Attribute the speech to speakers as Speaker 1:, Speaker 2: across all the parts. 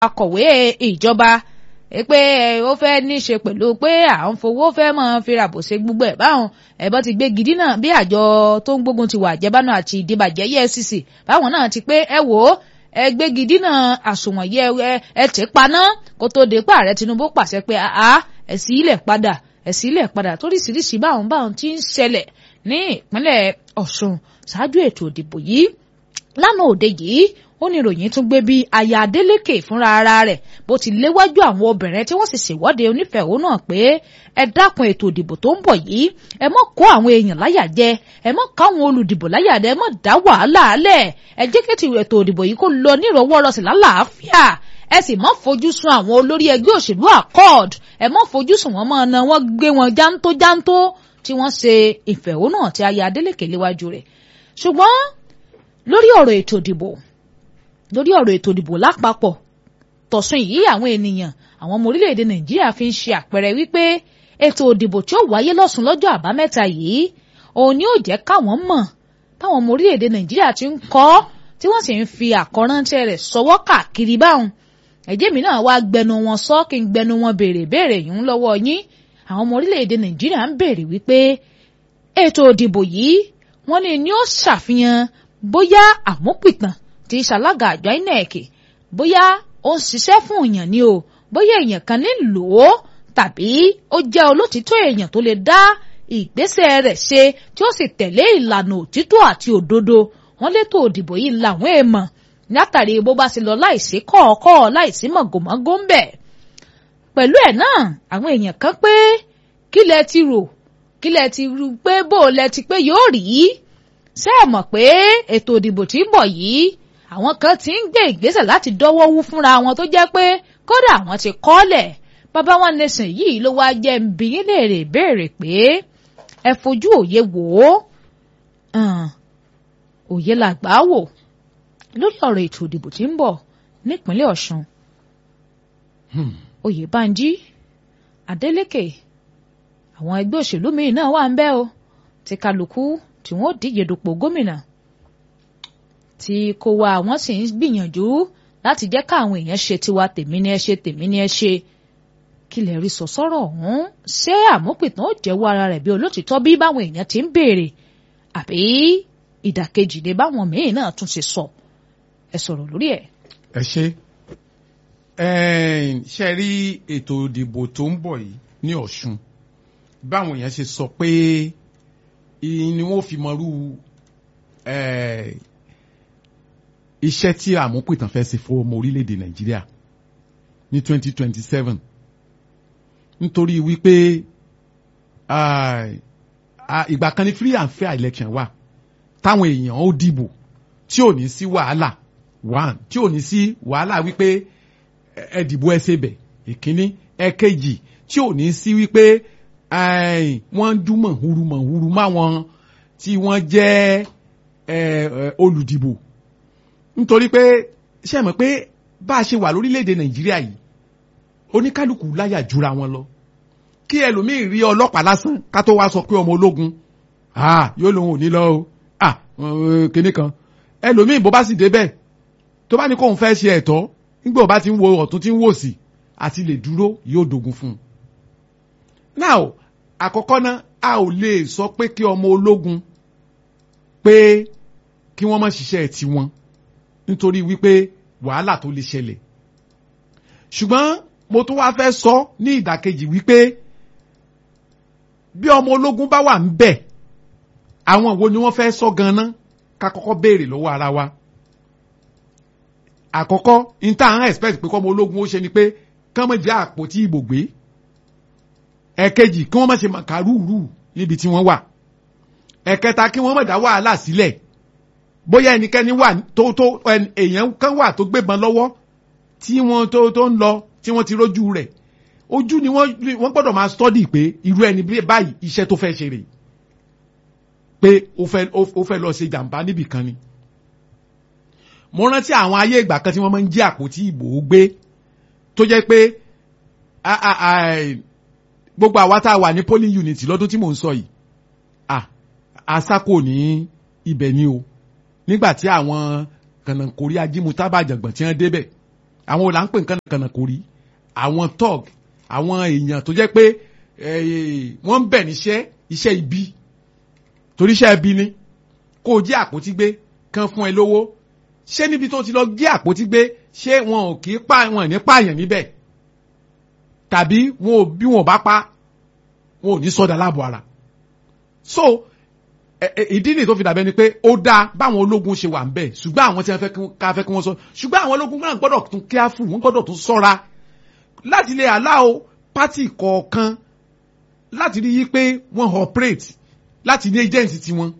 Speaker 1: akọ̀wé ìjọba pé ó fẹ́ ní í ṣe pẹ̀lú pé à ń fowó fẹ́ mọ́ fi ràbò ṣe gbogbo ẹ̀ báwọn ẹ̀bọ́n ti gbé gidi náà bí àjọ tó ń gbógun ti wà àjẹbánu àti ìdìbàjẹ́ EFCC báwọn náà ti pé ẹ wò ó ẹ gbé gidi náà àsùnwọ̀n yẹ ẹ tẹ̀ paná kó tó dé pa ààrẹ Tinubu pàṣẹ pé àá ẹ sí ilẹ̀ padà ẹ sí ilẹ̀ padà toríṣiríṣi báwọn báwọn ti ń ṣẹlẹ̀ ní ìpínlẹ̀ Ọ̀ṣun ṣáájú ètò ìdìbò yìí lánàá òde yìí ó ní ìròyìn tún gbé bí aya Adeleke fúnra ara rẹ̀ bó ti léwájú àwọn obìnrin tí wọ́n sì ṣèwọ́de onífẹ̀hónú náà pé ẹ dákun ètò ìdìbò tó ń bọ̀ yìí ẹ mọ́ kó àwọn èèyàn láyà jẹ ẹ mọ́ káwọn olùdìbò láyà jẹ ẹ mọ́ dá wàhálà alẹ̀ ẹ jẹ́ kí ètò ìdìbò yìí kó lọ nírọ̀wọ́rọ̀sì lálàáfíà ẹ sì mọ́ fojú sun àwọn olórí ẹgbẹ́ òṣèlú accord ẹ mọ́ fojú sun wọn mọ́ ọ̀nà wọn gbé wọn jántó jántó tí wọ́n ṣe ìfẹ̀hónú àti aya Adeleke léwájú rẹ̀ ṣùgbọ́n lórí ọ̀rọ̀ ètò ìdìbò lórí ọ̀rọ̀ ètò ìdìbò lápapọ̀ tọ̀sùn yìí àwọn ènìyàn àwọn ọmọ orílẹ̀-èdè nàìjíríà fi ń ṣe àpẹẹrẹ wípé ètò ìdìbò tí ó wáyé lọ́sùn lọ́jọ́ àbámẹ́ta yìí òun ni ó jẹ́ káwọn mọ̀ táwọn ọmọ orílẹ̀-èdè nàìjíríà ti ń kọ́ tí wọ́n sì ń fi àkọ́ránṣẹ́ rẹ̀ sọwọ́ káàkiri báwọn ẹ̀jẹ̀ mi náà wá gbẹnu wọn sọ kí n gbẹnu wọn béèrè béèrè yìí ń lọ́wọ́ yín àwọn ọmọ orílẹ̀-èdè nàìjíríà ń béèrè wípé ètò ìdìbò yìí wọ́n ní ni ó ṣàfihàn bóyá àmúpìtàn ti ṣalága àjọ INEC bóyá ó ń ṣiṣẹ́ fún èèyàn ni o bóyá èèyàn kan nílò ó tàbí ó jẹ́ olótìtọ́ èèyàn tó lè dá ìgbésẹ̀ rẹ̀ ṣe tí ó sì tẹ̀lé ìlànà òtítọ́ àti òdodo wọ́n létò òdìbò yìí làwọn èèmọ̀ látàrí bó bá ṣe lọ láìsí kọ̀ọ̀kọ̀ láìsí mọ̀gòmọ́gó ń bẹ̀. pẹ̀lú ẹ̀ náà àwọn èèyàn kan pé kí lẹ ti rò kí lẹ ti rò pé bó lẹ ti pé yóò rí ṣé ẹ mọ̀ pé ètò òdìbò tí ń bọ̀ yìí àwọn kan ti ń gbé ìgbésẹ̀ láti dọ́wọ́ wú fúnra wọn tó jẹ́ pé kódà àwọn ti kọ́lẹ̀ bàbá wọn nation yìí ló wá jẹ́ ń bi yín léèrè béèrè pé ẹ fojú òye wò ó òye làgbà wò lórí ọ̀rọ̀ ètò ìdìbò tí ń bọ̀ nípínlẹ̀ Ọ̀ṣun Oyèbánjí Adeleke àwọn ẹgbẹ́ òṣèlú míì náà wà ń bẹ̀ o ti kálukú tí wọ́n díje dupò gómìnà tí kò wá àwọn sì ń gbìyànjú láti jẹ́ káwọn èèyàn ṣe tiwa tèmi ni ẹ ṣe tèmi ni ẹ ṣe kí lè rí sọ sọ́rọ̀ ọ̀hún ṣé àmúpìtàn ó jẹ́wọ́ ara rẹ̀ bí olótìtọ́ bí báwọn èèyàn ti ń béèrè àbí ìdàkejì ni báwọn míín náà tún ṣe sọ ẹ sọ̀rọ̀ lórí ẹ̀.
Speaker 2: ẹ ṣe ṣe rí ètò ìdìbò tó ń bọ̀ yìí ní Ọ̀ṣun báwọn èèyàn ṣe sọ pé ni wọ́n fi mọrú iṣẹ́ tí àmúpìtàn fẹ́ ṣe fún ọmọ orílẹ̀-èdè Nàìjíríà ní 2027 nítorí wípé ìgbà kan ní free and fair election wà táwọn èèyàn ó dìbò tí ò ní sí wàhálà one tí ò ní sí wàhálà wípé ẹ dìbò ẹ ṣe bẹ̀ ìkíní ẹ̀kejì tí ò ní sí wípé wọ́n ń dún mọ̀húrú mọ̀húrú máwọn tí wọ́n jẹ́ olùdìbò nítorí pé ṣe mọ̀ pé bá a ṣe wà lórílẹ̀‐èdè Nàìjíríà yìí oníkálukú láyà jura wọn lọ kí ẹlòmíì rí ọlọ́pàá lásán ká tó wá sọ pé ọmọ ológun yóò lóun ò ní lọ o kinní kan ẹlòmíì bó bá sì débẹ̀ tó bá ní kóun fẹ́ ṣe ẹ̀tọ́ nígbà bá ti ń wo ọ̀tún tí ń wò sí àti lè dúró yóò dogun fún un. now àkọ́kọ́ náà a ò lè sọ pé kí ọmọ ológun pé kí wọ́n má ṣiṣẹ́ tiwọn nítorí wípé wàhálà tó lè ṣẹlẹ̀ ṣùgbọ́n mo tún wá fẹ́ sọ ní ìdàkejì wípé bí ọmọ ológun bá wà ń bẹ̀ àwọn wo ni wọ́n fẹ́ sọ ganan ká kọ́kọ́ béèrè lọ́wọ́ ara wa àkọ́kọ́ níta à ń expect pé kọ́mọ ológun ó ṣe ni pé kán mọ̀ jẹ́ àpótí ìbò gbé ẹ̀kejì kí wọ́n má ṣe màkàrúurú níbi tí wọ́n wà ẹ̀kẹta kí wọ́n má dá wàhálà sílẹ̀ bóyá ẹnikẹ́ni wà tó tó èèyàn kan wà tó gbébọn lọ́wọ́ tí wọ́n tó tó ń lọ tí wọ́n ti rójú rẹ̀ ojú ni wọ́n wọ́n gbọ́dọ̀ máa study pé irú ẹni báyìí iṣẹ́ tó fẹ́ ṣe rèé pé ó fẹ́ ó fẹ́ lọ ṣe jàǹbá níbì kan ni. mo rántí àwọn ayé ìgbà kan tí wọ́n máa ń jí àpótí ìbò gbé tó jẹ́ pé gbogbo àwa tá a wà ní polling unit lọ́dún tí mò ń sọ yìí àsákò ní ibẹ̀ ni o nígbà tí àwọn kànáńkórí ajímútábàjàngbọ̀n tí wọ́n débẹ̀ àwọn ò là ń pè nǹkan kànà kò rí àwọn tọ́g àwọn èèyàn tó jẹ́ pé eh, wọ́n ń bẹ̀ níṣẹ́ iṣẹ́ ibi torí iṣẹ́ ibi ni kó o jí àpótí gbé kán fún ẹ lówó ṣé níbi tó ti lọ jí àpótí gbé ṣé wọn ò kì í pa wọn ò ní pààyàn níbẹ̀ tàbí wọn ò bí wọn ò bá pa wọn ò ní sọdà láàbò ara so ẹ- ẹ- ìdí nìyí tó fi dàbẹ́ ni pé ó dáa báwọn ológun ṣe wà ń bẹ̀ ṣùgbọ́n àwọn tí wọ́n fẹ́ kí wọ́n- ká fẹ́ kí wọ́n sọ ṣùgbọ́n àwọn ológun náà gbọ́dọ̀ tún careful wọ́n gbọ́dọ̀ tún sọ́ra láti lè allow pátì kọ̀ọ̀kan láti rí yí pé wọ́n operate láti ní agent tiwọn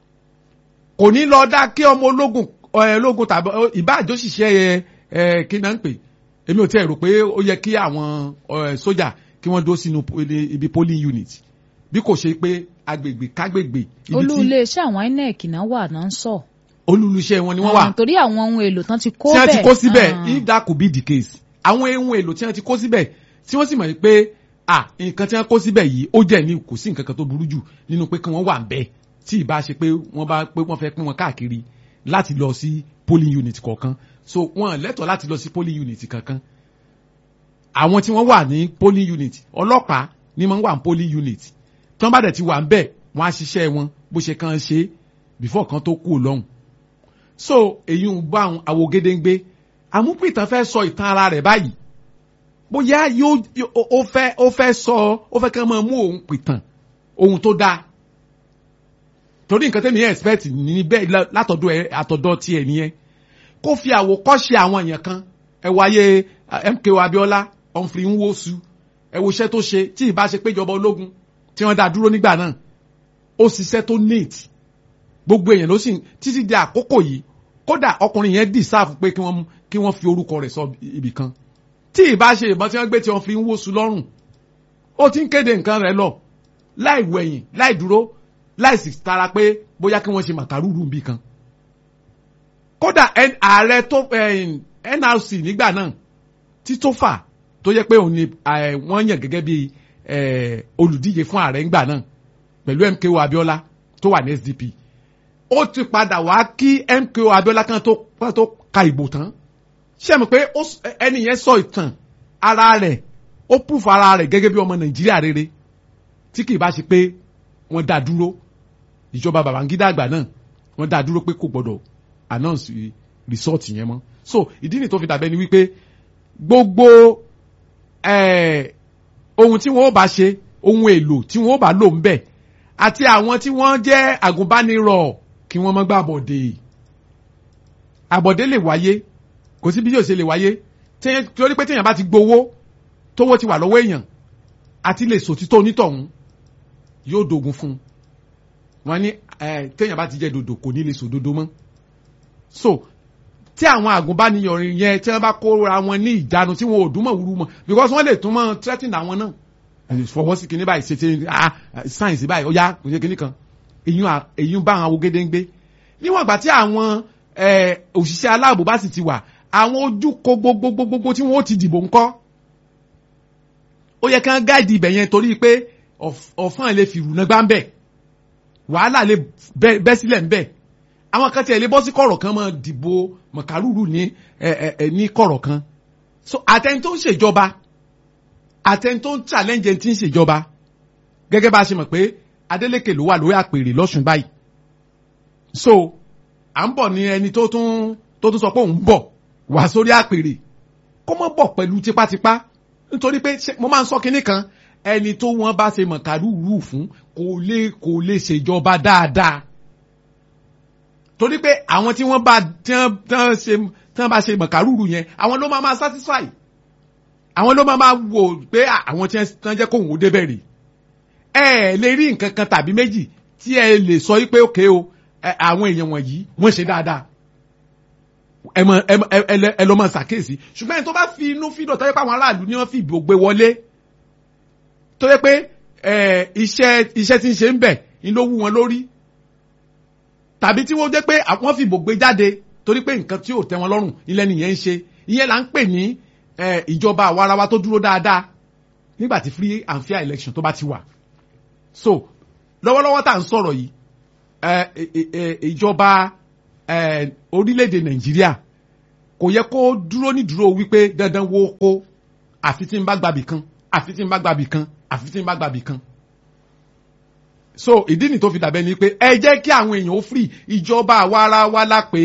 Speaker 2: kò ní lọ dá kí ọmọ ológun ẹ, ológun tàbí ọ, ìbáàjọ́ ṣiṣẹ́ ẹ ẹ kí náà ń pè èmi ò tiẹ̀ rò pé ó yẹ kí àwọn ẹ, sójà kí wọ́n dó sínú po- ilé- ibi polling unit bí kò ṣe pé agbègbè kágbègbè ibi
Speaker 1: olú
Speaker 2: tí
Speaker 1: iléeṣẹ́ àwọn inec náà wà náà ń sọ.
Speaker 2: olùlùṣẹ́ wọn ni wọ́n wà
Speaker 1: Ah, torí àwọn ohun èlò tán ti kó
Speaker 2: tí
Speaker 1: bẹ́ẹ̀.
Speaker 2: wọ́n ti kó síbẹ̀
Speaker 1: Ah.
Speaker 2: if that could be the case àwọn ohun èlò tí wọ́n ti kó síbẹ̀ tí wọ́n sì mọ̀ pé ah nǹkan tí wọ́n kó síbẹ̀ yìí ó jẹ́ ní kò sí nǹkan kan tó burú jù nínú pé kí wọ́n wà ń bẹ̀ tí ì bá ṣe pé wọ́n bá pé wọ́n fẹ́ pín wọn káàkiri láti lọ sí polling unit kọ̀ọ̀kan so wọ́n lẹ́tọ̀ọ́ láti lọ sí polling unit kankan àwọn tí wọ́n wà ní polling unit ọlọ́pàá ni wọ́n wà ní polling unit tí wọ́n bá dẹ̀ ti wà ń bẹ̀ wọ́n á ṣiṣẹ́ wọn bó ṣe kàn ṣe before kan tó kú lọ́hùn so èyí ń bá àwọn àwògedengbe àmúpìtàn fẹ́ sọ ìtàn ara rẹ̀ báyìí bóyá yóò yó- ó ó fẹ́ ó fẹ́ sọ ó fẹ́ kí wọ́n máa mú òun pìtàn ohun tó dáa torí nǹkan tẹ́mi expect ní bẹ́ẹ̀ lá- látọ̀dọ̀ ẹ àtọ̀dọ̀ tiẹ̀ nìyẹn kó fi àwòkọ́ṣe àwọn èèyàn kan ẹ wáyé ah, MKO Abiola Humphrey Nwosu ẹ wo iṣẹ́ tó ṣe tí ì bá ṣe péjọba ológun tí wọ́n dá dúró nígbà náà ó ṣiṣẹ́ tó neat gbogbo èèyàn ló sì ń- títí di àkókò yìí kódà ọkùnrin yẹn deserve pé kí wọ́n kí wọ́n fi orúkọ rẹ̀ sọ ibì kan tí ì bá ṣe ìbọn tí wọ́n gbé tí wọ́n fi ń wóṣù lọ́rùn ó ti ń kéde nǹkan rẹ̀ lọ láì wẹ̀yìn láì dúró láì sì tara pé bóyá kí wọ́n ṣe màkàrúrú ibì kan kódà N- ààrẹ tó eh, NRC nígbà náà Títòfà tó yẹ pé òun ni eh, wọ́n yàn gẹ́gẹ́ bí eh, olùdíje fún ààrẹ ńgbà náà pẹ̀lú MKO Abiola tó wà ní SDP ó ti padà wá kí MKO Abiola kan tó kan tó ka ìbò tán ṣé mo pé ó s- ẹni yẹn sọ ìtàn ara rẹ̀ ó proof ara rẹ̀ gẹ́gẹ́ bí ọmọ Nàìjíríà rere tí kì í bá ṣe pé wọ́n dá dúró ìjọba Babangida àgbà náà wọ́n dá dúró pé kò gbọ́dọ̀ announce result yẹn mọ́ so ìdí nìyí tó fi dàbẹ́ ni wípé gbogbo eh, ohun tí wọ́n ó bá ṣe ohun èlò tí wọ́n ó bá lò ń bẹ̀ àti àwọn tí wọ́n jẹ́ àgùnbánirọ̀ kí wọ́n má gbà àbọ̀dé àbọ̀dé lè wáyé kò sí bí yóò ṣe lè wáyé téèyàn- torí pé téèyàn bá ti gbowó tówó ti wà lọ́wọ́ èèyàn àti lè sòtítọ́ onítọ̀hún yóò dogun fún un wọ́n ní eh, téèyàn bá ti jẹ́ dòdò kò ní lè sòdodo mọ́ so tí àwọn àgùnbánirọ̀ yẹn tí wọ́n bá kóra wọn ní ìjánu tí wọn ò dún mọ̀ wúru mọ̀ because wọ́n lè tún mọ̀ threatening àwọn náà fọwọ́ sí kinní báyìí ṣètì ah sáyẹ̀nsì báyìí ó yá kò ṣe kinní kan èyí à- èyí ń bá àwọn awogede ń gbé níwọ̀n ìgbà tí àwọn eh, òṣìṣẹ́ aláàbò bá sì ti wà àwọn ojú ko gbogbogbogbogbò tí wọ́n ó ti dìbò ńkọ́ ó yẹ kí wọ́n gáàdì ibẹ̀ yẹn torí pé ọ̀f- ọ̀fọ́n lè fi ìrùnà gbá ń bẹ̀ wàhálà lè bẹ́ bẹ́ sílẹ̀ ń bẹ̀ àwọn kan tiẹ̀ lè bọ́ sí kọ̀rọ̀ kan máa dìbò mọ̀kàrúrù ní ẹ, ẹ, ẹ, ní kọ̀rọ̀ kan so àtẹni tó ń ṣèjọba àtẹni tó ń challenge ẹni tí ń ṣèjọba gẹ́gẹ́ bá a ṣe mọ̀ pé Adeleke ló wà lórí àpèrè lọ́sùn báyìí so à ń bọ̀ ní ẹni tó tún tó tún sọ pé òun bọ̀ wá sórí àpèrè kó mọ́ bọ̀ pẹ̀lú tipátipá nítorí pé ṣe- mo máa ń sọ kinní kan ẹni tó wọ́n bá ṣe mọ̀kàrúrù fún kò lè kò lè ṣèjọba dáadáa torí pé àwọn tí wọ́n bá tí wọ́n tí wọ́n ṣe tí wọ́n bá ṣe mọ̀kàrúrù yẹn àwọn ló máa máa satisfy àwọn ló máa máa wò pé à, àwọn tí wọ́n jẹ́ kóhùn ó débẹ̀ rè ẹ ẹ lè rí nǹkan kan tàbí méjì tí ẹ lè sọ yí pé òkè o ẹ, àwọn èèyàn wọ̀nyí wọ́n ṣe dáadáa ẹ mọ ẹ mọ ẹ ẹ lẹ- ẹ lọ máa ṣàkíyèsí ṣùgbọ́n ẹni tó bá fi inú fídọ̀ tó yẹ pé àwọn aráàlú ni wọ́n fi ìbò gbé wọlé tó yẹ pé ẹ iṣẹ́ iṣẹ́ tí ń ṣe ń bẹ̀ ni ló wú wọn lórí tàbí tí wọ́n jẹ́ pé wọ́n fi ìbò gbé jáde torí pé nǹkan tí ò tẹ́ wọn lọ́rùn ilẹ̀ nìyẹn ń ṣe ìyẹn là ń pè ní eh, ìjọba àwarawa tó dúró dáadáa nígbà tí free and fair election tó bá ti wà so lọ́wọ́lọ́wọ́ tá à ń sọ̀rọ̀ yìí eh, eh, eh, ìjọba eh, orílẹ̀-èdè nàìjíríà kò yẹ kó dúró ní dúró wípé dandan wo kó àfi tí n bá gbàbì kan àfi tí n bá gbàbì kan àfi tí n bá gbàbì kan so ìdí nì tó fi dàbẹ́ ni pé ẹ jẹ́ kí àwọn èèyàn ó free ìjọba àwa ara wa la pé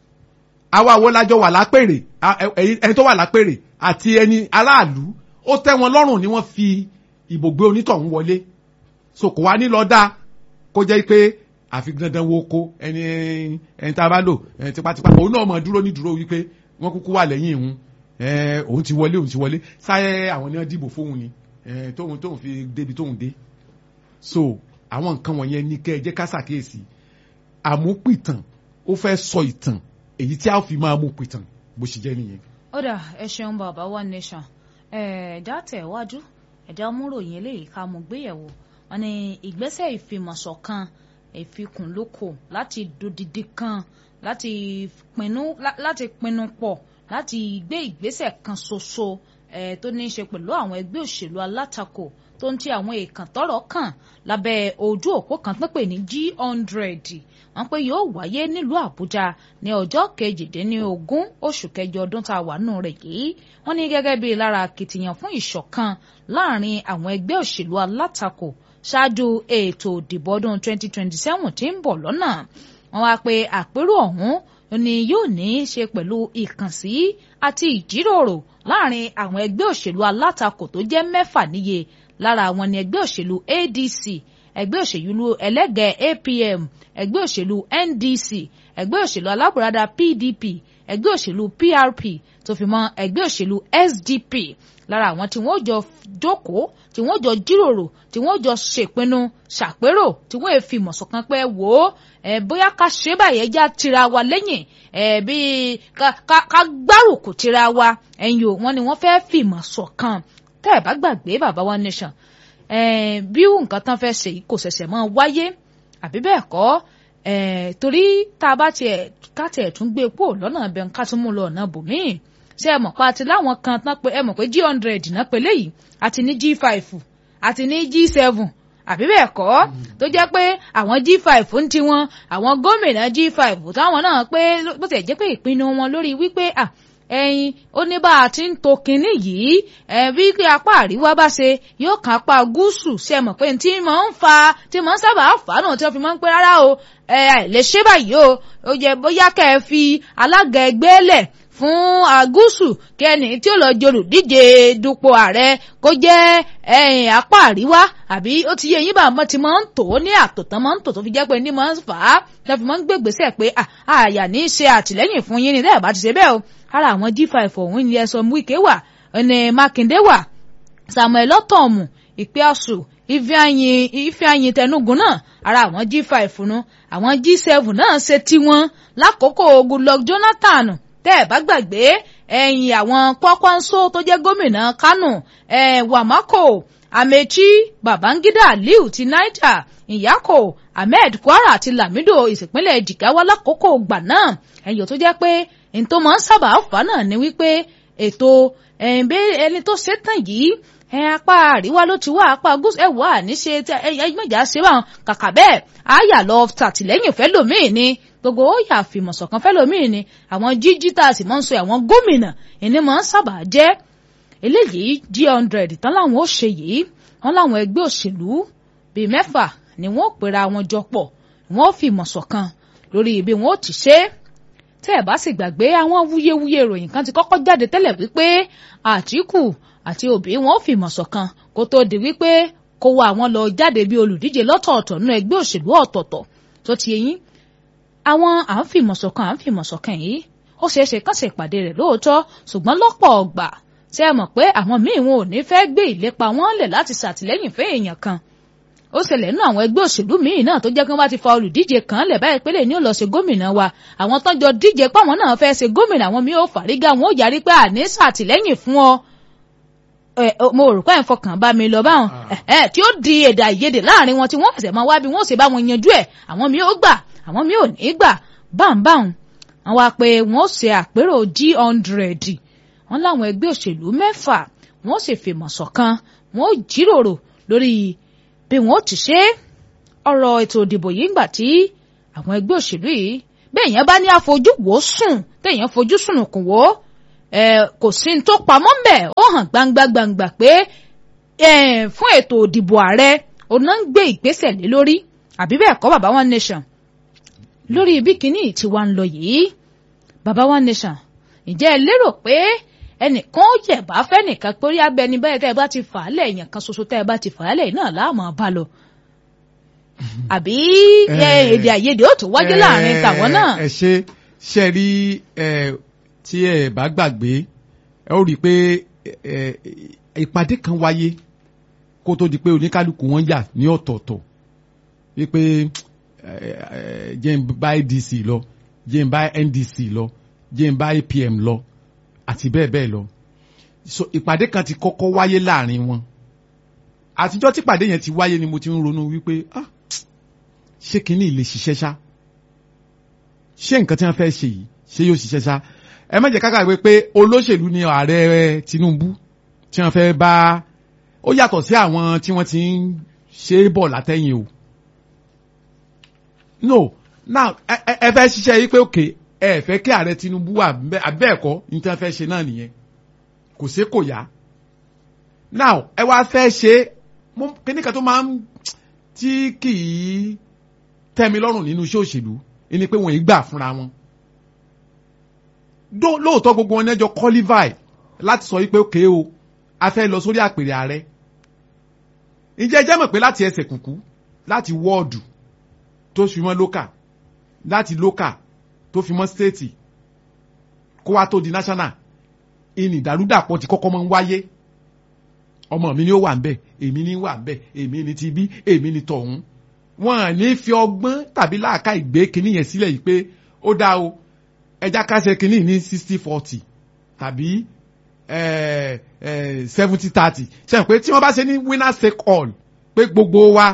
Speaker 2: àwa wo lájọ wà lápèrè ẹni tó wà lápèrè àti ẹni aráàlú ó tẹ́ wọn lọ́rùn ni wọ́n fi ìbò gbé onítọ̀hún wọlé so kò wá ní lọ dá kó jẹ́ pé àfi dandan wo ko ẹni ẹni tá a bá lò ẹni tipátipá òun náà mọ̀ dúró ní dúró wípé wọ́n kúkú wà lẹ́yìn ìhun òun ti wọlé òun ti wọlé sáyẹ àwọn ni wọ́n dìbò fóun ni tóun tóun fi débi tóun dé so àwọn nǹkan wọ̀nyẹn ní kẹ́ ẹ jẹ́ ká ṣàkíyèsí àmúpìtàn ó fẹ́ sọ ìtàn èyí tí a fi máa mú pìtàn bó ṣe jẹ́ nìyẹn.
Speaker 1: ó dà ẹ ṣeun bàbá one nation ẹ̀ẹ́dá tẹ̀ wájú ẹ̀dá múròyìn eléyìí ká mú gbéyẹ̀wò wọn ni ìgbésẹ̀ ìfimọ̀ṣọ̀kan ìfikùnlukò láti dodidi kan láti pinnu láti pinnu pọ̀ láti gbé ìgbésẹ̀ kan ṣoṣo ẹ̀ tó ní í ṣe pẹ̀lú àwọn ẹgbẹ́ òṣèlú alátakò tó ń ti àwọn èèkàn tọ́rọ̀ kàn lábẹ́ ojú òpó kan tó pè ní g hundred wọ́n pé yóò wáyé nílùú àbújá ní ọjọ́ kejìdínlógún oṣù kẹjọ ọdún tá a wà nù rẹ̀ yìí wọ́n ní gẹ́gẹ́ bíi lára akitiyan fún ìṣọ̀kan láàrin àwọn ẹgbẹ́ òṣèlú alátakò ṣáájú ètò ìdìbò ọdún 2027 tí ń bọ̀ lọ́nà wọ́n wá pé àpérò ọ̀hún ni yóò ní í ṣe pẹ̀lú ìkànsí àti ìjíròrò láàrin àwọn ẹgbẹ́ òṣèlú alátakò tó jẹ́ mẹ́fà níye lára àwọn ni ẹgbẹ́ òṣèlú ADC ẹgbẹ́ òṣèlú ẹlẹ́gẹ̀ẹ́ APM ẹgbẹ́ òṣèlú NDC ẹgbẹ́ òṣèlú alábùradà PDP ẹgbẹ́ òṣèlú PRP tó fi mọ́ ẹgbẹ́ òṣèlú SDP lára àwọn tí wọ́n jọ jókòó tí wọ́n jọ jíròrò tí wọ́n jọ ṣèpinnu ṣàpérò tí wọ́n fi mọ̀sọ̀kan pé wò ó ẹ bóyá ká ṣe báyẹn já tira wa lẹ́yìn ẹ bí ká ká gbárùkù tira wa ẹ̀yìn o wọn ni wọ́n fẹ́ fìmọ̀ ṣọ̀kan tẹ́ ẹ̀ bá gbàgbé bàbá wa nation bí nǹkan tán fẹ́ ṣe kò ṣẹ̀ṣẹ̀ máa wáyé àbí bẹ́ẹ̀ kọ́ torí tá a bá tiẹ̀ ká tiẹ̀ tún gbé pò lọ́nà bẹ́ẹ̀ ká tún mú lọ ọ̀nà bòmíì ṣé ẹ mọ̀ pa àti láwọn kan tán pé ẹ mọ̀ pé g hundred náà pé léyìí àti ní g five àti ní g seven àbí bẹ́ẹ̀ kọ́ tó jẹ́ pé àwọn g five ń tiwọn àwọn gómìnà g five táwọn náà pé bó ti jẹ́ pé ìpinnu wọn lórí wípé à ẹyin ó ní bá a ti ń to kinní yìí ẹ bí kí apá àríwá bá ṣe yóò kàn apá gúúsù ṣe mọ̀ pé tí mò ń fa tí mò ń sábà fà náà tí wọ́n fi máa ń pẹ́ rárá o ẹ lè ṣe báyìí o ó yẹ bóyá kẹ́ ẹ fi alága ẹgbẹ́ lẹ̀ fún agúúsù kẹ́ni tí ó lọ jolùdíje dupò ààrẹ kó jẹ́ ẹ̀yìn apá àríwá àbí ó ti yẹ yín bá mọ́ ti máa ń tò ó ní àtòtán máa ń tò tó fi jẹ́ pé ní máa ń fà á tẹ́ fi máa ń gbégbèsè pé àyà ní í ṣe àtìlẹ́yìn fún yín ni tẹ́ ẹ̀ bá ti ṣe bẹ́ẹ̀ o ara àwọn g5 ọ̀hún ni ẹ̀sọ́ wíkẹ́ wà ẹni mákindé wà samuel ọ̀tọ̀ọ̀mù ìpẹ́àṣù ifeanyin tẹnugun náà ara àwọn g5 nu àwọn g7 náà ṣe tiwọn lákòókò goodluck jonathan tẹ́ ẹ̀ bá gbàgbé ẹ̀yìn àwọn kwakwanso tó jẹ́ gómìnà kánò ẹ̀ wàmákò amechi babangida aliu ti niger ìyákò ahmed kwara àti lamido ìsìnpínlẹ̀ jigawa lákòókò gbà náà ẹ̀yìn tó jẹ́ pé n tó máa ń sábà fà náà ni wípé ètò ẹni tó ṣetán yìí ẹ apá àríwá ló ti wá apá gúúsù ẹ wà níṣe ẹ mẹjà ṣe báwọn kàkà bẹ́ẹ̀ àyà lọ tàtìlẹ́yìn fẹ́lòmíì ni gbogbo ó yà fìmọ̀sọ̀kan fẹ́lòmíì ni àwọn jíjí tá a sì máa ń sọ àwọn gómìnà ìní máa ń sábà jẹ́ eléyìí g hundred tán láwọn ó ṣe yìí wọn láwọn ẹgbẹ́ òṣèlú bíi mẹ́fà ni wọ́n ó pera wọn jọ pọ̀ wọ́n ó fìmọ̀sọ̀kan lórí ibi wọn ó ti ṣe é tẹ́ ẹ̀ bá sì gbàgbé àwọn wúyewúye ìròyìn kan ti kọ́kọ́ jáde tẹ́lẹ̀ wípé àtìkù àti òbí wọn ò fìmọ̀ ṣọ̀kan kó tó di wípé kó wá àwọn lọ jáde bí olùdíje lọ́tọ̀ọ̀tọ̀ nínú ẹgbẹ́ òṣèlú ọ̀tọ̀ọ̀tọ̀ tó ti yẹyìn àwọn à ń fìmọ̀ ṣọ̀kan à ń fìmọ̀ ṣọ̀kan yìí ó ṣeé ṣe kán ṣe ìpàdé rẹ̀ lóòótọ́ ṣùgbọ́n lọ́pọ̀ ọgbà tí ẹ mọ̀ pé àwọn míì wọn ò ní fẹ́ gbé ìlépa wọn lẹ̀ láti ṣàtìlẹ́yìn fún èèyàn kan ó ṣẹlẹ̀ nínú àwọn ẹgbẹ́ òṣèlú míì náà tó jẹ́ kí wọ́n bá ti fa olùdíje kan lẹ̀ báyìí pé lè ní ó lọ ṣe gómìnà wa àwọn tán jọ díje páwọn náà fẹ́ ṣe gómìnà àwọn míì ó fàrígà wọn ó yarí pé àní ṣàtìlẹ́yìn fún ọ mo rò pé ẹ̀ ń fọkàn bá mi lọ báwọn tí ó di èdè àìyedè láàrin wọn tí wọ́n fẹsẹ̀ máa wá bí wọ́n ṣe bá wọn yanjú ẹ̀ àwọn míì ó gbà àwọn míì ò ní gbà báńbáwọn wọn wá pé wọ́n ṣe àpérò g hundred wọn láwọn ẹgbẹ́ òṣèlú mẹ́fà wọ́n sì fìmọ̀ ṣọ̀kan wọ́n jíròrò lórí bí wọn ó ti ṣe ọ̀rọ̀ ètò ìdìbò yìí ńgbà tí àwọn ẹgbẹ́ òṣèlú yìí béèyàn bá ní àfojú wò ó sùn téèyàn fojú sùnùkùn wò ó kò sí ní tó pamọ́ ń bẹ̀ ó hàn gbangba gbangba pé fún ètò òdìbò ààrẹ ọ̀nà ń gbé ìgbésẹ̀ lé lórí àbí bẹ́ẹ̀ kọ́ baba one nation lórí ibi kìíní tí wàá ń lọ yìí baba one nation ǹjẹ́ ẹ lérò pé ẹnìkan ó yẹ̀bá fẹ́nìkan torí abẹni báyìí tẹ́ ẹ bá ti fà á lẹ̀ èèyàn kan ṣoṣo tẹ́ ẹ bá ti fà á lẹ̀ náà láàmú bá lọ àbí èdè àìyedè ó tún wájú láàrin tàwọn náà.
Speaker 2: ẹ ṣe ṣe rí tí ẹ bá gbàgbé ẹ ó rí i pé ìpàdé kan wáyé kó tó di pé oníkálukú wọn yà ní ọ̀tọ̀ọ̀tọ̀ wípé jẹ́ ń bá ADC lọ jẹ́ ń bá NDC lọ jẹ́ ń bá APM lọ àti bẹ́ẹ̀ bẹ́ẹ̀ lọ so ìpàdé kan ti kọ́kọ́ wáyé láàrin wọn àtijọ́ tí ìpàdé yẹn ti wáyé ni mo ti ń ronú wípé ah ṣé kínní lè ṣiṣẹ́ ṣá ṣé nǹkan tí wọ́n fẹ́ ṣe yìí ṣé yóò ṣiṣẹ́ ṣá ẹ má jẹ́ ká gbàgbé pé olóṣèlú ni ààrẹ Tinubu tí wọ́n fẹ́ bá ó yàtọ̀ sí àwọn tí wọ́n ti ń ṣe é bọ̀ látẹ̀yìn o no now ẹ fẹ́ ṣiṣẹ́ yìí pé òkè ẹ fẹ́ kí ààrẹ Tinubu wà abẹ́ẹ̀kọ́ ní tí wọ́n fẹ́ ṣe náà nìyẹn kò sí kò yá now ẹ wá fẹ́ ṣe kíní kan tó máa ń tí kì í tẹ́mi lọ́rùn nínú iṣẹ́ òṣèlú ẹni pé wọ́n yìí gbà fúnra wọn lóòótọ́ gbogbo wọn nẹ́jọ qualify láti sọ wípé òkè o a fẹ́ lọ sórí àpèrè ààrẹ ǹjẹ́ ẹ jẹ́ mọ̀ pé láti ẹsẹ̀ kùkú láti wọ́ọ̀dù tó fi mọ́ lókà láti lókà tó fi mọ́ stéètì kó wá tó di national ìní ìdàrúdàpọ̀ ti kọ́kọ́ máa ń wáyé ọmọ mi ni ó wà ń bẹ̀ èmi ni wà ń bẹ̀ èmi ni ti bí èmi ni tọ̀hún wọn à ní fi ọgbọ́n tàbí láàká ìgbé kinní yẹn sílẹ̀ yìí pé ó dá o ẹja kásẹ̀ kinní ní sixty forty tàbí seventy thirty ṣe pé tí wọ́n bá ṣe ní winner take all pé gbogbo wa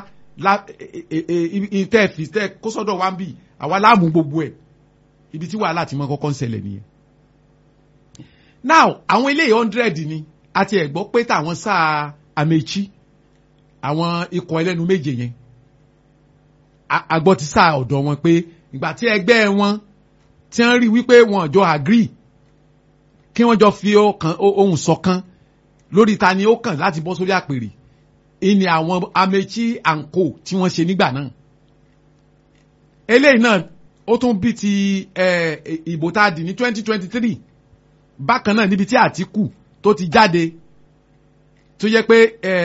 Speaker 2: ìtẹ́ fi tẹ́ kó sọ́dọ̀ wa ń bì àwa láàmú gbogbo ẹ̀ ibi tí wàhálà ti mọ kọ́kọ́ ń ṣẹlẹ̀ nìyẹn. now àwọn eléyìí hundred ni àti ẹ̀ gbọ́ pé táwọn sáà Amechi àwọn ikọ̀ ẹlẹ́nu méje yẹn agbọ́ ti sáà ọ̀dọ̀ wọn pé ìgbà tí ẹgbẹ́ wọn tí wọ́n rí wípé wọn jọ agree kí wọ́n jọ fi ohùn ṣọ̀kan lórí ta ni ó kàn láti bọ́ sórí àpèrè ìní àwọn Amechi and co tí wọ́n ṣe nígbà náà eléyìí náà ó tún bí ti ìbò tá a dì ní twenty twenty three bákan náà níbi tí Àtíkù tó ti jáde tó yẹ pé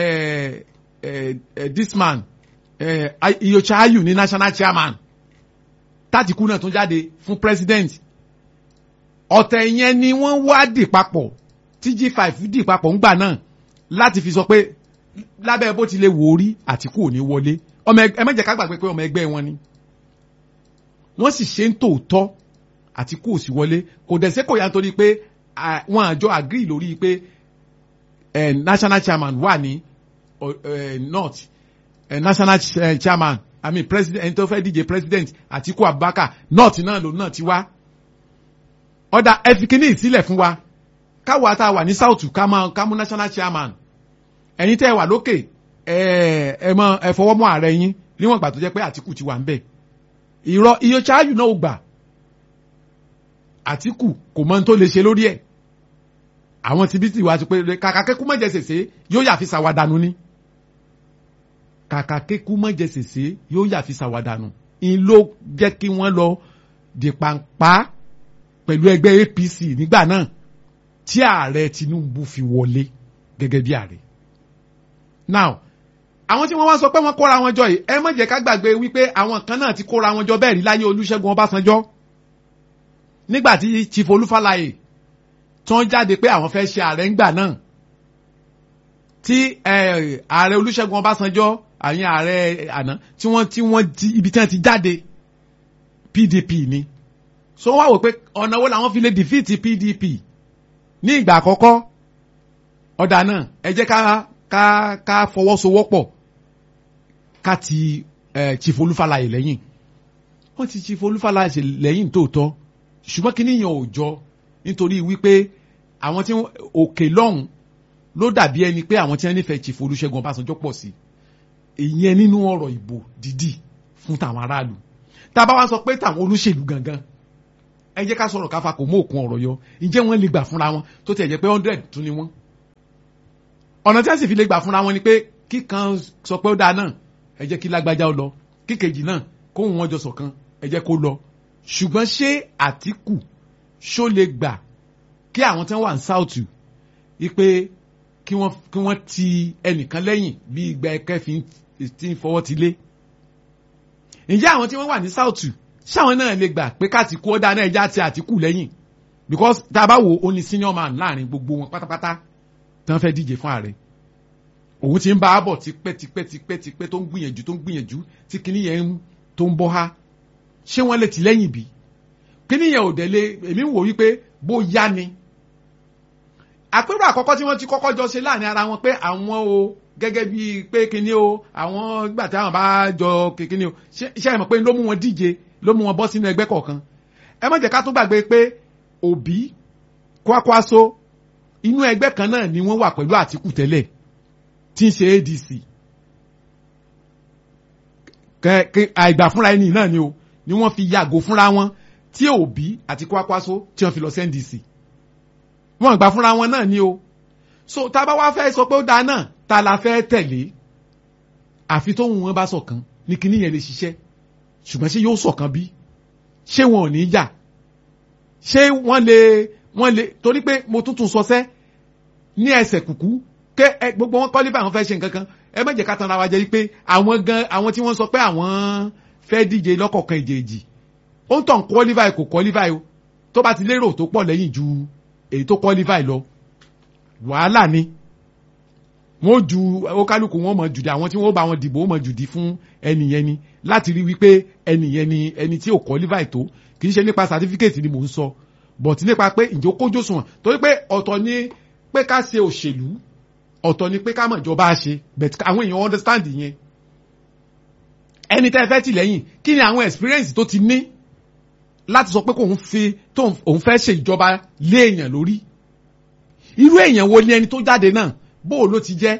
Speaker 2: this man Iyorchia Ayu ní national chairman tátìkù náà tún jáde fún president ọ̀tẹ̀ yẹn ni wọ́n wá dì papọ̀ tí G5 dì papọ̀ ńgbà náà láti fi sọ pé lábẹ́ bó ti lè wò ó rí Àtíkù ò ní wọlé ọmọ ẹ má jẹ́ ká gbàgbé pé ọmọ ẹgbẹ́ wọn ni wọ́n sì ṣe ń tòótọ́ Àtíkù ò sì wọlé kò dẹ̀ sẹ́kọ̀ọ́ yá nítorí pé wọ́n àjọ agree lórí pé national chairman wà ní north national chairman i mean president ẹni tó fẹ́ díje president Àtíkù Abubakar north náà lòun náà ti wá ọ̀dà ẹ̀fìkínní ìsílẹ̀ fún wa káwa tá a wà ní south ká máa ká mú national chairman ẹ̀yin tẹ́ ẹ wà lókè ẹ ẹ mọ ẹ fọwọ́ mọ́ ààrẹ yín níwọ̀n ìgbà tó jẹ́ pé Àtíkù ti wà ń bẹ̀ ìrọ̀ Iyorchia Ayu náà ò gbà Àtíkù kò mọ ohun tó lè ṣe lórí ẹ̀ àwọn ti bí ti wá ti pé kàkà kékú mọ̀jẹ̀ sèse yóò yà fi ṣàwádànù ni kàkà kékú mọ̀jẹ̀ sèse yóò yà fi ṣàwádànù ń ló jẹ́ kí wọ́n lọ di pàǹpá pẹ̀lú ẹgbẹ́ APC nígbà náà tí ààrẹ Tinubu fi wọlé gẹ́gẹ́ bí ààrẹ. now àwọn tí wọ́n wá sọ pé wọ́n kóra wọn jọ yìí ẹ má jẹ́ ká gbàgbé wípé àwọn kan náà ti kóra wọn jọ bẹ́ẹ̀ rí láyé Olúṣẹ́gun Ọbásanjọ́ nígbà tí Chief Olúfàlàyé tí wọ́n jáde pé àwọn fẹ́ ṣe ààrẹ ńgbà náà tí ààrẹ Olúṣẹ́gun Ọbásanjọ́ àyìn ààrẹ àná tí wọ́n tí wọ́n ti ibi tí wọ́n ti jáde PDP ni so wọ́n wá wò pé ọ̀nà wo làwọn fi lè defeat PDP ní ìgbà àkọ́kọ́ ọ̀dà náà ẹ jẹ́ ká ká ká fọwọ́sowọ́pọ̀ ká ti Chief Olúfàlàyé lẹ́yìn wọ́n ti Chief Olúfàlàyé lẹ́yìn tóòtọ́ ṣùgbọ́n kí níyàn ò jọ nítorí wípé àwọn tí òkè lọ́hùn ló dàbí ẹni pé àwọn tí wọ́n nífẹ̀ẹ́ Chief Olúṣẹ́gun Ọbásanjọ́ pọ̀ sí ìyẹn nínú ọ̀rọ̀ ìbò dídì fún tàwọn aráàlú tá a bá wá sọ pé tàwọn olóṣèlú gangan ẹ jẹ́ ká sọ̀rọ̀ káfa kò mú òkun ọ̀rọ̀ yọ ǹjẹ́ wọ́n lè gbà fúnra wọn tó tiẹ̀ jẹ́ pé hundred tún ni wọ́n ọ̀nà tí wọ́n sì fi lè gbà fúnra wọn ni pé kíkan sọ pé ó dáa náà ẹ jẹ́ kí lágbájá ó lọ kíkejì náà kóhun wọn jọ ṣọ̀kan ẹ jẹ́ kó lọ ṣùgbọ́n ṣé Àtíkù ṣó lè gbà kí àwọn tí wọ́n wà ní south wípé kí wọ́n kí wọ́n ti ẹnìkan lẹ́yìn bí ìgbà ẹ̀kẹ́ fi ti ń fọwọ́ ti lé ǹjẹ́ àwọn tí wọ́n wà ní south ṣáwọn náà lè gbà pé káàtì kú ọ̀dà náà ẹja ti Àtíkù lẹ́yìn because tá a bá wo ó ní senior man láàrin gbogbo wọn pátápátá tí wọ́n fẹ́ díje fún ààrẹ òun ti ń bá a bọ̀ tipẹ́ tipẹ́ tipẹ́ tipẹ́ tó ń gbìyànjú tó ń gbìyànjú tí kinní yẹn tó ń bọ́ ha ṣé wọ́n lè tì lẹ́yìn bí kinní yẹn ò dẹ̀ lé èmi ń wò wípé bó yá ni àpérò àkọ́kọ́ tí wọ́n ti kọ́kọ́ jọ ṣe láàrin ara wọn pé àwọn o gẹ́gẹ́ bíi pé kinní o àwọn gbà tí àwọn bá jọ kinní o ṣé ẹ mọ̀ pé ló mú wọn díje ló mú wọn bọ́ sínú ẹgbẹ́ kọ̀ọ̀kan ẹ má jẹ́ ká tó gbàgbé pé Òbí Kwakwaso inú ẹgbẹ́ kan náà ni wọ́n wà pẹ̀lú Àtíkù tẹ́lẹ̀ tí ń ṣe ADC àìgbà fúnra ẹni náà ni o ni wọ́n fi yàgò fúnra wọn tí Òbí àti Kwakwaso tí wọ́n fi lọ sí NDC wọ́n gbà fúnra wọn náà ni o so tá a bá wá fẹ́ sọ pé ó dáa náà ta la fẹ́ tẹ̀lé àfi tóun wọn bá ṣọ̀kan ní kíní yẹn lè ṣiṣẹ́ ṣùgbọ́n ṣé yóò ṣọ̀kan bí ṣé wọn ò ní jà ṣé wọ́n lè wọ́n lè torí pé mo tuntun sọ sẹ́ ní ẹsẹ̀ kùkú ké ẹ gbogbo wọn kọ́lífà àwọn fẹ́ ṣe nǹkan kan ẹ má jẹ́ ká tanra wa jẹ́ pé àwọn gan àwọn tí wọ́n sọ pé àwọn fẹ́ díje lọ́kọ̀ọ̀kan ìjèèjì ó ń tàn qualify kò qualify o tó bá ti lérò tó pọ̀ lẹ́yìn ju èyí tó qualify lọ wàhálà ni wọ́n ju ókálùkù wọn mọ̀ jùdí àwọn tí wọ́n bá wọn dìbò wọn mọ̀ jùdí fún ẹnìyẹn ni láti rí wípé ẹnìyẹn ni ẹni tí ò qualify tó kì í ṣe nípa certificate ni mò ń sọ but nípa pé ǹjẹ́ ó kójú òṣùwọ̀n torí pé ọ̀tọ̀ ni pé ká ṣe òṣèlú ọ̀tọ̀ ni pé ká mọ̀ ìjọba ṣe but àwọn èèyàn understand yẹn ẹni tẹ́ fẹ́ tì lẹ́yìn kí ni àwọn experience tó ti ní láti sọ pé kò ń fi tó òun fẹ́ ṣe ìjọba lé èèyàn lórí irú èèyàn wo ni ẹni tó jáde náà bó ló ti jẹ́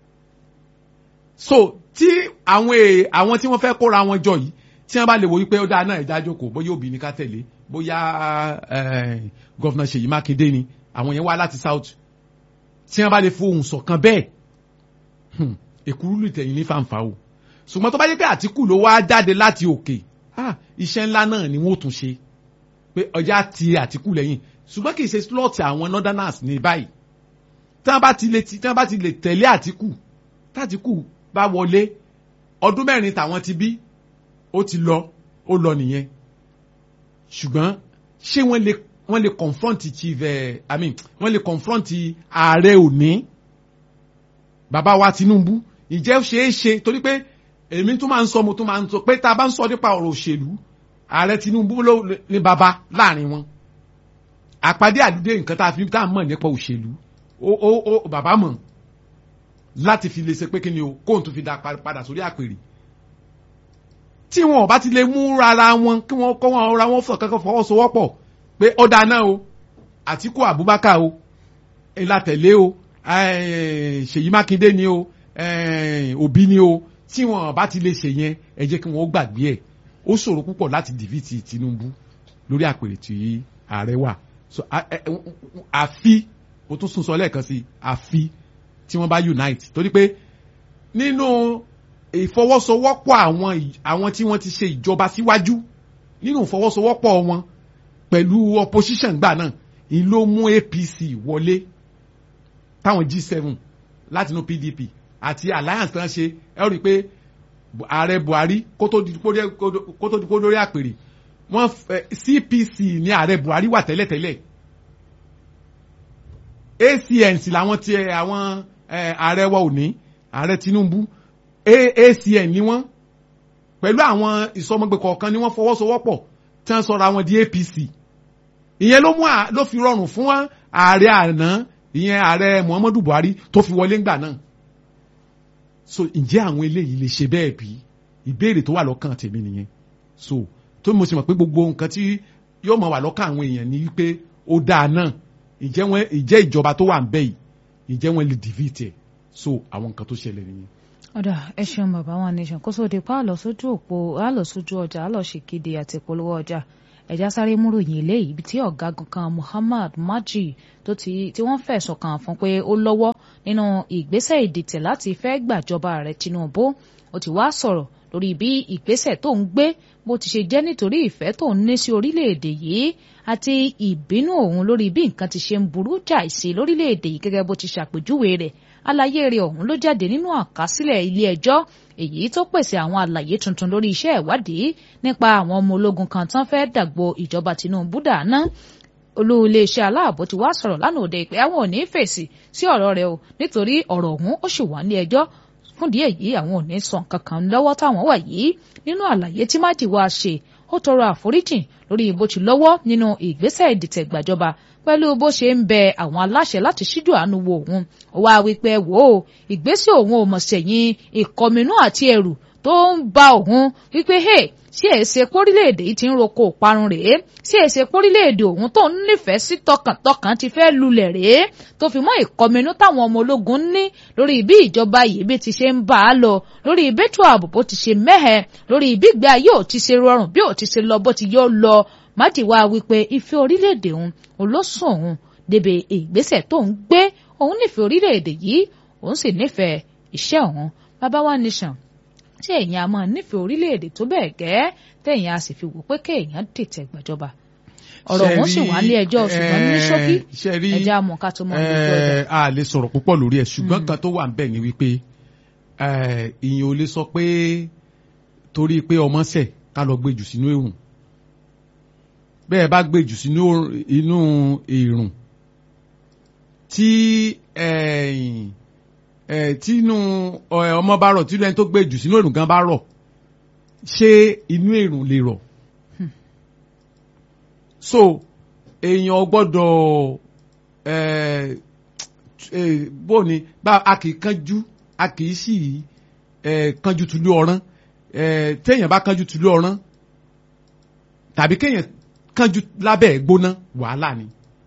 Speaker 2: so tí àwọn àwọn tí wọ́n fẹ́ kóra wọn jọ yìí tí wọ́n bá lè wo wípé ó dáa náà ẹ̀dá jókòó bóyá òbí ni ká tẹ̀lé bóyá gọ́fìnà Ṣèyí Mákindé ni àwọn yẹn wá láti south tí wọ́n bá lè fohùn ṣọ̀kan bẹ́ẹ̀ èkúrú lù tẹ̀yìn ní fàǹfà o ṣùgbọ́n tó bá yẹ pé Àtíkù ló wá jáde láti òkè iṣẹ́ ńlá náà ni wọ́n tún ṣe pé ọjà ti Àtíkù lẹ́yìn ṣùgbọ́n kì í ṣe slot àwọn northerners ní báyìí tí wọ́n bá ti lè tí wọ́n bá ti lè tẹ̀lé Àtíkù tàtíkù bá wọlé ọdún mẹ́rin tàwọn ti bí ó ti lọ ó lọ nìyẹn ṣùgbọ́n ṣé wọ́n lè wọ́n lè confront chief ẹ̀ i mean wọ́n lè confront ààrẹ òní bàbá wa Tinubu ìjẹ́ ṣeé ṣe torí pé èmi tún máa ń sọ mo tún máa ń sọ pé tá a bá ń sọ nípa ọ̀rọ̀ òṣèlú ààrẹ Tinubu ló ní bàbá láàrin wọn àpàdé àdúdé nǹkan tá a fi tá a mọ̀ nípa òṣèlú ó ó ó bàbá mọ̀ láti fi lè ṣe pé kí ni o kóhun tún fi dá padà sórí àpèrè tí wọn ò bá ti lè mú rárá wọn kí wọn kọ́ wọn ra wọn fọ̀ kankan fọwọ́sowọ́pọ̀ pé ó dáná o Àtíkù Abubakar o ìlàtẹ̀lé o Ṣèyí Mákindé ni o Òbí ni o tí wọn bá ti lè ṣe yẹn ẹ jẹ́ kí wọn ó gbàgbé ẹ̀ ó ṣòro púpọ̀ láti dìvítì Tinubu lórí àpèrè tí ààrẹ wà àfi o tún sún sọ lẹ́ẹ̀kan sí àfi tí wọ́n bá unite torí pé nínú ìfọwọ́sowọ́pọ̀ àwọn àwọn tí wọ́n ti ṣe ìjọba síwájú nínú ìfọwọ́sowọ́pọ̀ wọn pẹ̀lú opposition gbà náà ìlú ló mú APC wọlé táwọn G7 látinú PDP àti alliance tán ṣe ẹ rí i pé ààrẹ Buhari kó tó di kó lórí àpèrè wọ́n CPC ní ààrẹ Buhari wà tẹ́lẹ̀tẹ́lẹ̀ ACN sì làwọn tiẹ̀ àwọn ààrẹ wa ò ní ààrẹ Tinubu ACN ni wọ́n pẹ̀lú àwọn ìsọmọgbẹ kọ̀ọ̀kan ni wọ́n fọwọ́sowọ́pọ̀ tí wọ́n sọra wọn di APC ìyẹn ló mú ló fi rọrùn fún ààrẹ àná ìyẹn ààrẹ Muhammadu Buhari tó fi wọlé ńgbà náà so ǹjẹ́ àwọn eléyìí lè ṣe bẹ́ẹ̀ bí ìbéèrè tó wà lọ́kàn tèmi nìyẹn so tó mo sì mọ̀ pé gbogbo nǹkan tí yóò máa wà lọ́kàn àwọn èèyàn ni wípé ó dáa náà ìjẹ́ wọn ìjẹ́ ìjọba tó wà ń bẹ̀ yìí ìjẹ́ wọn lè dìvìtì ẹ̀ so àwọn nǹkan tó ṣẹlẹ̀ nìyẹn
Speaker 1: ọ̀dà ẹ ṣeun bàbá wa nation kó sóde pa àlọ́ sójú òpó àlọ́ sójú ọjà àlọ́ ṣèkéde àti ìpolówó ọjà ẹ̀já sáré múròyìn eléyìí ibi tí ọ̀gágun kan Muhammad Maji tó ti tí wọ́n fẹ̀sùn kàn fún pé ó lọ́wọ́ nínú ìgbésẹ̀ ìdìtẹ̀ láti fẹ́ gbàjọba ààrẹ Tinubu ó ti wá sọ̀rọ̀ lórí bí ìgbésẹ̀ tó ń gbé bó ti ṣe jẹ́ nítorí ìfẹ́ tó ń ní sí orílẹ̀-èdè yìí àti ìbínú òun lórí bí nǹkan ti ṣe ń burú jáì sí lórílẹ̀-èdè yìí gẹ́gẹ́ bó ti ṣàpèjúwe rẹ̀ àlàyé rẹ̀ ọ̀hún ló jáde nínú àkásílẹ̀ ilé ẹjọ́ èyí tó pèsè àwọn àlàyé tuntun lórí iṣẹ́ ìwádìí nípa àwọn ọmọ ológun kan tán fẹ́ dàgbò ìjọba Tinubu dáná olú iléeṣẹ́ aláàbò ti wá sọ̀rọ̀ lánàá òde ìpè àwọn ò ní fèsì sí ọ̀rọ̀ rẹ̀ o nítorí ọ̀rọ̀ ọ̀hún ó sì wà ní ẹjọ́ fúndìí èyí àwọn ò ní sọ nǹkan kan lọ́wọ́ táwọn wà yìí nínú àlàyé tí májì wá ṣe ó tọrọ àforíjìn lórí bó ti lọ́wọ́ nínú ìgbésẹ̀ ìdìtẹ̀ gbàjọba pẹ̀lú bó ṣe ń bẹ àwọn aláṣẹ láti ṣíjú àánú wo òun ó wá wípé wò ó ìgbésẹ̀ òun ò mọ̀ sẹ́yìn ìkọminú àti ẹ̀rù tó ń ba òun wípé hey ṣé èsè pórílẹ̀-èdè yìí ti ń roko ìparun rèé ṣé èsè pórílẹ̀-èdè òun tó ń nífẹ̀ẹ́ sí tọkàntọkàn ti fẹ́ lulẹ̀ rèé tó fi mọ́ ìkọminú táwọn ọmọ ológun ní lórí bí ìjọba yìí bí ti ṣe ń bá a lọ lórí ìbẹ́tù ààbò bó ti ṣe mẹ́hẹ̀ lórí ìbígbé ayé ò ti ṣe rọrùn bí ò ti ṣe lọ bó ti yóò lọ májèwá wípé ìfẹ́ orílẹ̀-èdè òun olóṣùn òun débè ìgbésẹ̀ tó ń gbé òun nífẹ̀ẹ́ orílẹ̀-èdè yìí òun sì nífẹ̀ẹ́ iṣẹ́ òun bàbá wa nation tí èèyàn a máa nífẹ̀ẹ́ orílẹ̀-èdè tó bẹ́ẹ̀ gẹ́ tẹ̀yìn a sì fi wò pé kéèyàn dìtẹ̀ gbàjọba ọ̀rọ̀ ọ̀hún sì wà ní ẹjọ́ ṣùgbọ́n ní ṣókí ẹja mọ̀ ká tó mọ̀ ní ọjọ́.
Speaker 2: a lè sọ̀rọ̀ púpọ̀ lórí ẹ̀ ṣùgbọ́n kan tó wà níbẹ̀ ni wípé ìyẹn ò lè sọ pé torí pé ọmọ ṣẹ̀ ká lọ gbé jù sínú èrùn bẹ́ẹ̀ bá gbé jù sínú inú èrùn tí tínú ọmọ bá rọ̀ tínú ẹni tó gbé jù sínú èrùn gan bá rọ̀ ṣé inú èrùn lè rọ̀ so èèyàn gbọ́dọ̀ bó ni bá a kì í kánjú a kì í sì kánjú tùlú ọ̀rán téèyàn bá kánjú tùlú ọ̀rán tàbí kéèyàn kánjú lábẹ́ ẹ̀ gbóná wàhálà ni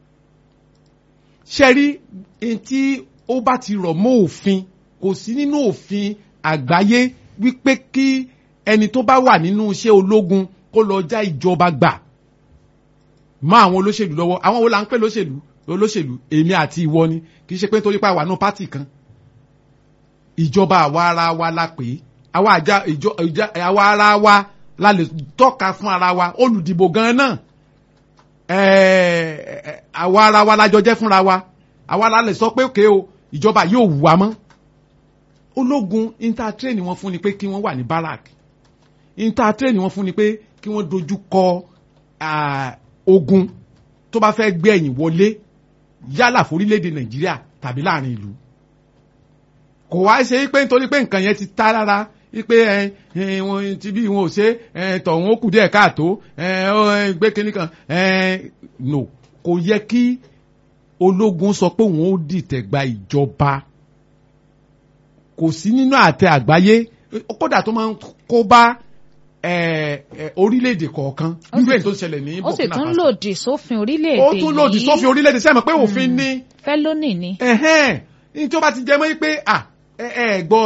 Speaker 2: ṣe rí tí ó bá ti rọ̀ mọ́ òfin kò sí nínú òfin àgbáyé wípé kí ẹni tó bá wà nínú iṣẹ́ ológun kó lọ já ìjọba gbà mọ́ àwọn olóṣèlú lọ́wọ́ àwọn wo la ń pè lóṣèlú olóṣèlú èmi àti ìwọ ni kì í ṣe pé nítorí pé àwa náà pátì kan ìjọba àwa ara wa la pè é àwa àjà ìjọ àwa ara wa la lè tọ́ka fún ara wa olùdìbò gan náà àwa ara wa la jọ jẹ́ fúnra wa àwa la lè sọ pé òkè o ìjọba yóò wù wá mọ́ ológun intertrain wọn fún ni pé kí wọ́n wà ní barak intertrain wọn fún ni pé kí wọ́n dojú kọ ogun tó bá fẹ́ gbé ẹ̀yìn wọlé yálà forílẹ̀-èdè nàìjíríà tàbí láàrin ìlú kò wá ṣe pé nítorí pé nǹkan yẹn ti ta rárá wípé ẹ wọn ti bí wọn ò ṣe ẹ tọ̀hún ó kù díẹ̀ káàtó ẹ gbé kínní kan ẹ no kò yẹ kí ológun sọ pé òun ó dìtẹ̀ gba ìjọba kò sí nínú àtẹ àgbáyé kódà tó máa ń kó bá orílẹ̀-èdè kọ̀ọ̀kan nínú èyí tó ṣẹlẹ̀ ní
Speaker 1: ó sì tún lòdì sófin orílẹ̀-èdè
Speaker 2: yìí ó tún lòdì sófin orílẹ̀-èdè sẹ́mi pé òfin ní.
Speaker 1: fẹ́ lónìí ni.
Speaker 2: ní tí ó bá ti jẹ mọ́ pé ẹ gbọ́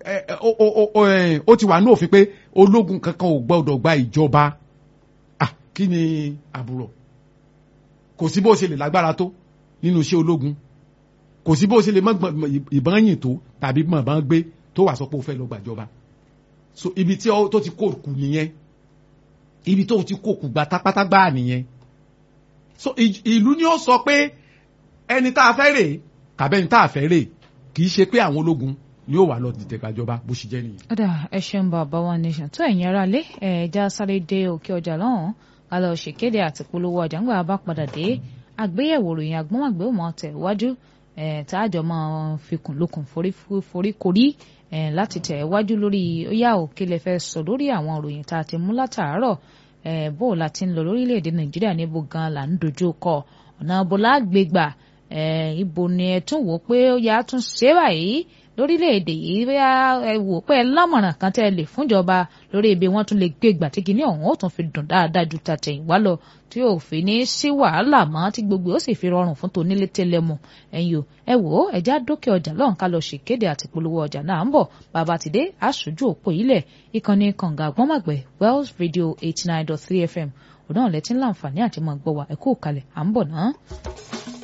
Speaker 2: ó ti wà ní òfin pé ológun kankan ò gbọ́dọ̀ gba ìjọba kí ni àbúrò kò sí bó ṣe lè lágbára tó nínú iṣẹ́ ológun kò sí bó ṣe lè mọ ìbọn yìn tó tàbí mọ̀ bọ́n gbé tó wà sọ pé ó fẹ́ lọ gbàjọba so ibi tí tó ti kó kù nìyẹn ibi tó ti kó kù gba tápátá gbáà nìyẹn so ìlú ni ó sọ pé ẹni tá a fẹ́ rè kàbẹ́ni tá a fẹ́ rè kì í ṣe pé àwọn ológun ni ó wà lọ dìtẹ̀ gbàjọba bó ṣe jẹ́ nìyẹn.
Speaker 1: ọ̀dà ẹ ṣeun bàbá wa nation tó ẹ̀yin ará lé ẹ̀ẹ́dá sáré dé òkè ọjà lọ́hùn-ún ká lọ ṣèkéde àti polówó ọjà ńgbà bá padà dé àgbéyẹ̀wò ròyìn àgbọ̀nmọ̀gbẹ́ ò mọ̀ tẹ̀ wájú táàjọ máa fikùn lukùn forí korí láti tẹ̀ wájú lórí ó yá òkè lè fẹ́ sọ lórí àwọn ìròyìn tá a ti mú látàárọ̀ bó o la ti ń lọ lórílẹ̀‐èdè nàìjíríà níbo gan la ń dojú kọ ọ̀nà bó la gbé gbà ibo ni ẹ tún wò pé ó yá tún ṣe báyìí lórílẹ̀‐èdè yìí bóyá ẹ wò pé ẹ lámọ̀ràn kan tẹ́ ẹ lè fúnjọba lórí ibi wọ́n tún lè gbé ìgbà tí kìíní ọ̀hún ó tún fi dùn dáadáa ju tàtẹ̀yìnwá lọ tí ò fi ní sí wàhálà mọ́ tí gbogbo ó sì fi rọrùn fún tonílé tẹlẹmù ẹ̀yin o ẹ wò ó ẹja dókè ọjà lọ́hùn ká lọ ṣèkéde àti polówó ọjà náà ń bọ̀ bàbá ti dé aṣojú òpó ilẹ̀ ìkànnì kànga àgbọ́nmàgbẹ̀ Wells Radio eighty nine dot three FM òun náà lẹ́tí ńláǹfààní àti mọ̀ gbọ́ wa ẹ̀kú òkàlẹ̀ à ń bọ̀ náà.